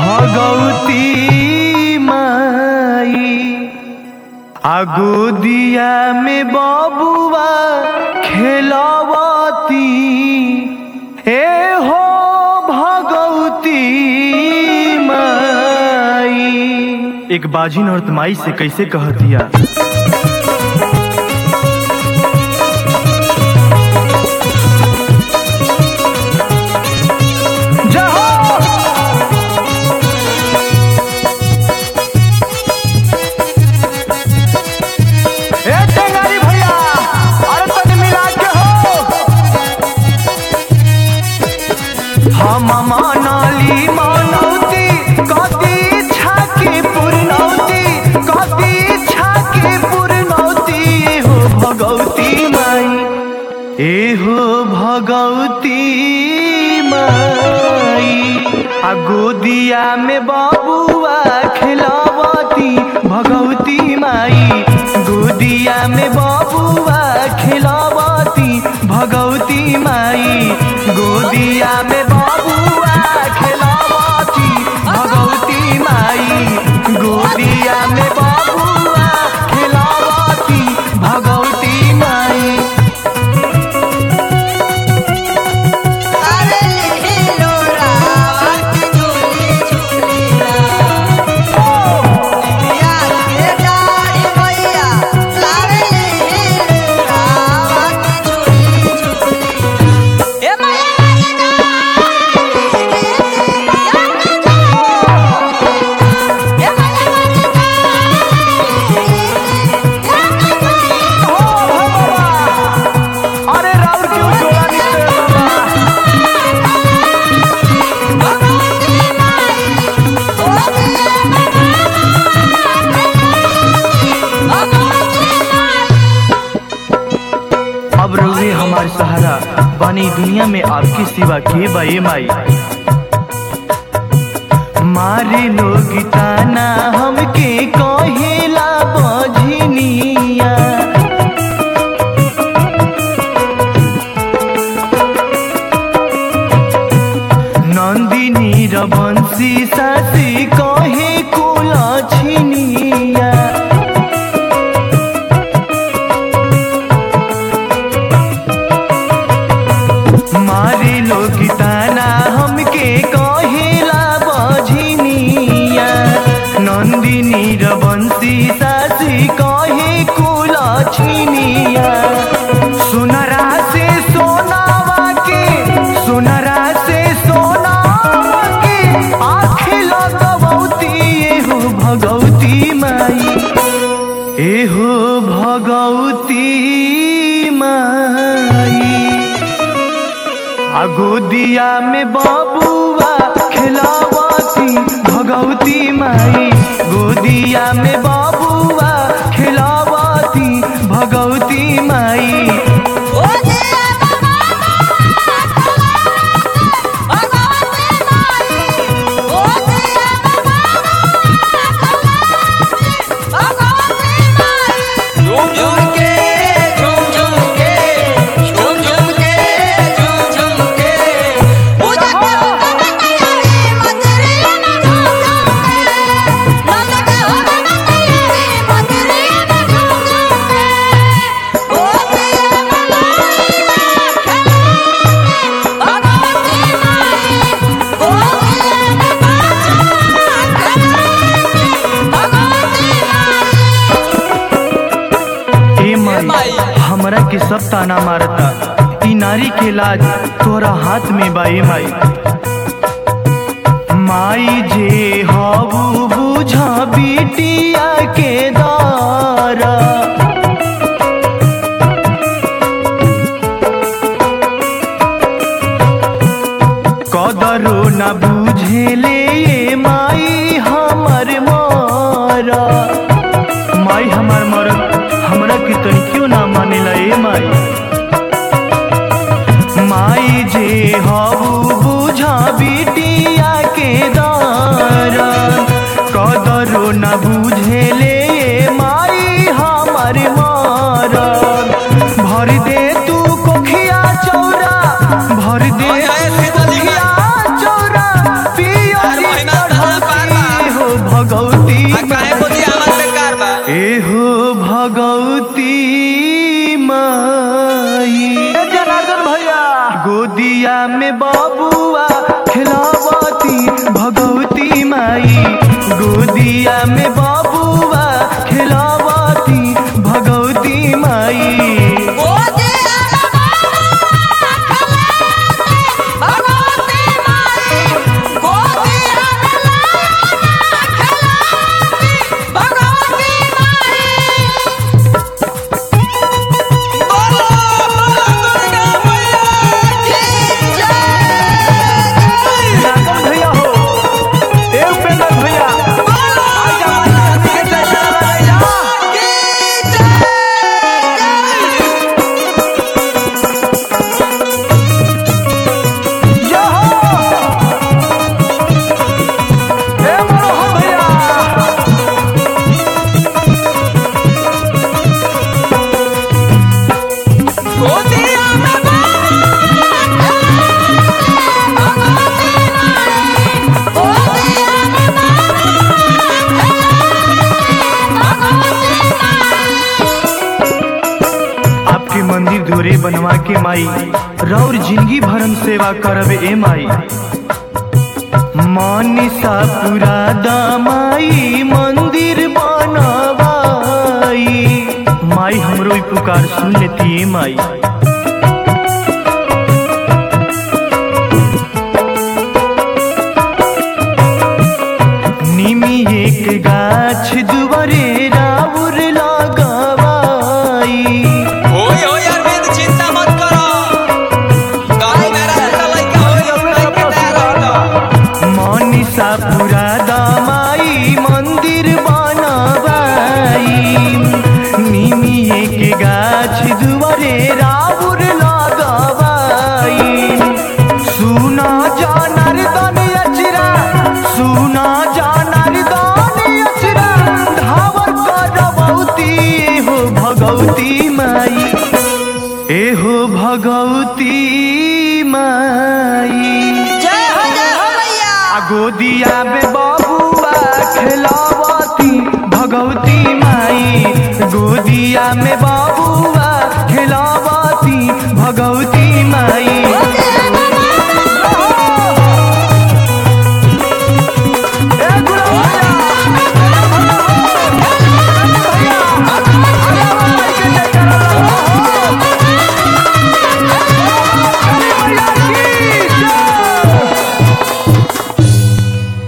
भगवती माई आगो दिया में बबुआ खेलवती ए हो भगवती माई एक बाजिन औरत माई से कैसे कह दिया ए टेंगारी भैया अरे तनी मिला के हो हम मानली मानौती कदी छाके पुरनौती कदी छाके पुरनौती हो भगवती माई ए हो भगवती माई आ गोदिया में बबुआ खिलावती भगवती माई गोदिया में बबुआ खिलावती भगवती माई गोदिया में बबुआ खिलावती भगवती माई गोदिया में बबुआ खिलावती भगवती माई अरे लीलो रावत झूली झूलीला बिया के डारी भैया अरे लीलो रावत झूली झूलीला ए मैया ए हो हो बाबा अरे राउर क्यों जोड़ा निकले बाबा अब रोहे हमारे सहारा बनी दुनिया में आपकी सिवा के बाए माई मारे लोग ताना हमके कहेला बझनिया नंदिनी रबंसी सासी कहे कुला छिनिया मारे लोग ताना हमके कहेला बझनिया नंदिनी रबंसी सासी कहे कुला छिनिया सुनरा से सोनावा के सुनरा से सोनावा के आँख लगवती एहो भगवती माई एहो भगवती माई आ गोदिया में बबुआ खिलावती भगवती माई गोदिया में बबुआ खिलावती भगवती माई झूम झूम के झूम झूम के झूम झूम के झूम झूम के पूजा के होगा तैयारी मंदिरे में झूम झूम के नंद के होगा तैयारी मंदिरे में झूम झूम के ओ दिया मलाई भगवती माई ओ दिया में बाजा भगवती ए माई हमरा के सब ताना मारता ई नारी के लाज तोरा हाथ में बाई माई माई जे हबू बुझा बिटिया के दारा कदरो न बुझेले ये माई हमर मारा माई हमार मरद हमरा के तनी क्यों ना मानेला ए माई माई जे हबू बुझा बिटिया के दारन कदरो न बुझेले ए माई हमर मारन भर दे तू कोखिया चौरा भर दे हो जाए सीता जी। कोखिया चौरा पियरी हर महीना चढ़ल बनवा के माई रौर जिंदगी भरम सेवा करब ए माई मानिसा पूरा दामाई मंदिर बनवाई माई हमरो ई पुकार सुन लेती ए माई निमी एक गाछ दुआरे राउर लगवाई होय होय अरविंद चिंता मत करो गाड़ी मेरा दूसरा लड़का होय अपना के तैयार रहता मनीषा पूरा दामाई मंदिर बनवाई निमिए के गाछ दुआरे राउर लगवाई सुना जानर दन अचरा सुना जानर दन अचरा धावर करबौती हो भगवती माई एहो भगवती माई जय हो जय हो मैया आ गोदिया में बबुआ खेलावती भगवती माई गोदिया में बबुआ खेलावती भगवती